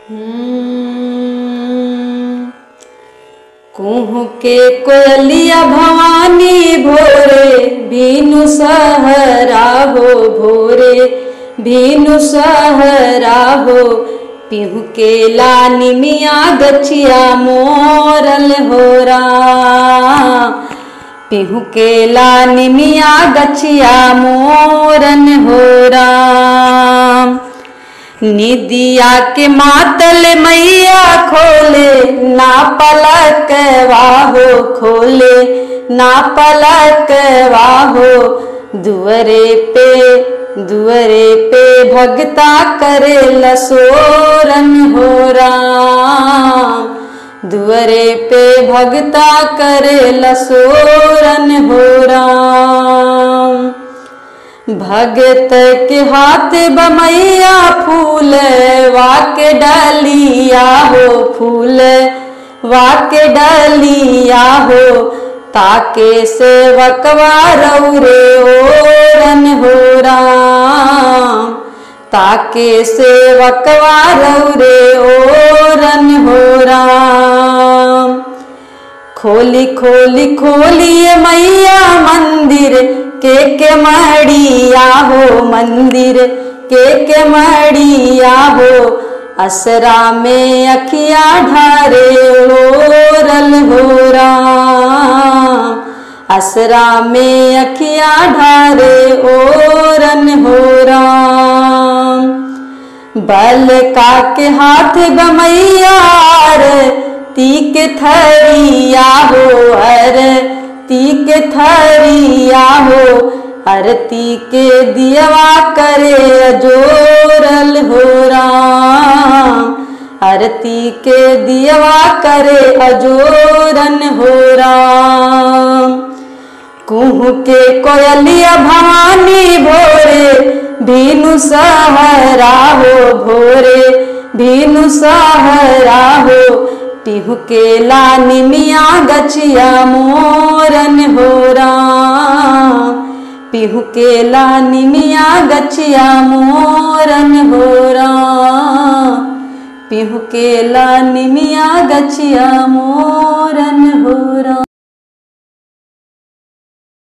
कुहू के कोयलिया भवानी भोरे बीनु सहरा हो भोरे बीनु सहरा हो पिहू के लानी मिया गछिया मोरल हो पिहू के लानी मिया गछिया मोरन हो राम निदिया के मातल मैया खोले ना पलक वाहो खोले ना पलक वाहो दुअरे पे दुअरे पे भगता करे लसोरन हो राम दुअरे पे भगता करे लसोरन हो राम भगत के हाथ बमैया फूल वाके डलिया हो फूल वाके डलिया हो ताके से वकवारौरे ओरन हो राम ताके से वकवारौरे ओरन हो राम खोली खोली खोलिए मैया मंदिर के के मड़िया हो मंदिर के के मड़िया हो असरा में अखिया ढारे ओरल हो राम असरा में अखिया ढारे ओरन हो राम बल का के हाथ बमैयार तीक थरिया हो हर तीक थरिया हो आरती के दियवा करे जोरल हो राम आरती के दियवा करे अजोरन हो राम कुहू के कोयलिया भवानी भोरे भीनु सहरा हो भोरे भीनु सहरा हो पिहू के लानी मिया गछिया मोरन हो राम पिहू के लानी मिया गछिया मोरन हो राम पिहू के लानी मिया गछिया मोरन हो राम